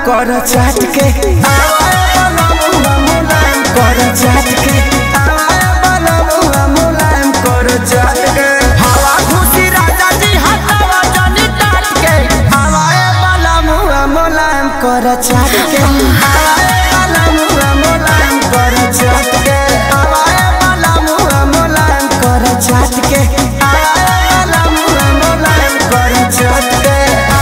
कर चाट के आवाए बलमुआ मुलायम कर चाट के आवाए बलमुआ मुलायम कर चाट के हवा खुशी राजा जी हटावा जनी टाट के आवाए बलमुआ मुलायम कर चाट के आवाए बलमुआ मुलायम कर चाट के आवाए बलमुआ मुलायम कर चाट के आवाए बलमुआ मुलायम कर चाट के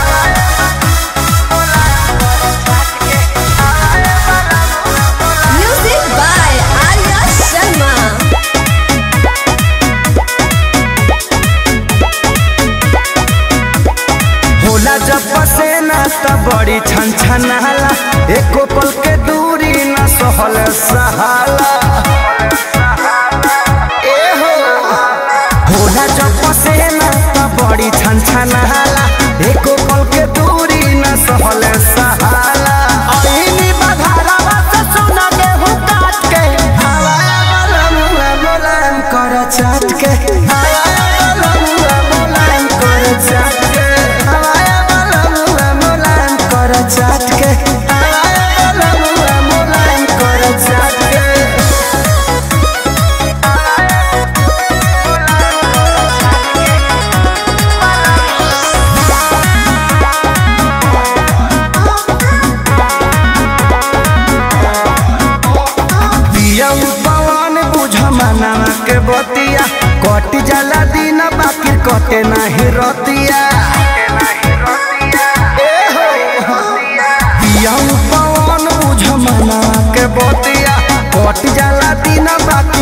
Music by Arya Sharma. होला जब पसेना त बड़ी छन छनाला एको पल के दूरी न सहल सहाला ए हो होला जब पसेना त बड़ी छन छनाला एको पल के दूरी न सहल सहाला ऐनी बधारावा से सुना गेहूं काट के हवाया बलमुआ मुलायम कर चाट के हवाया बलमुआ मुलायम कर चाट के हवाया बलमुआ मुलायम कर चाट के हवाया बलमुआ मुलायम कर चाट के पिया पवन बुझ मनावा के बतिया कट जाला दिन बाकी कटे नाही रतिया ए हो पिया पवन बुझ मनावा के बतिया कट जाला दिन बाकी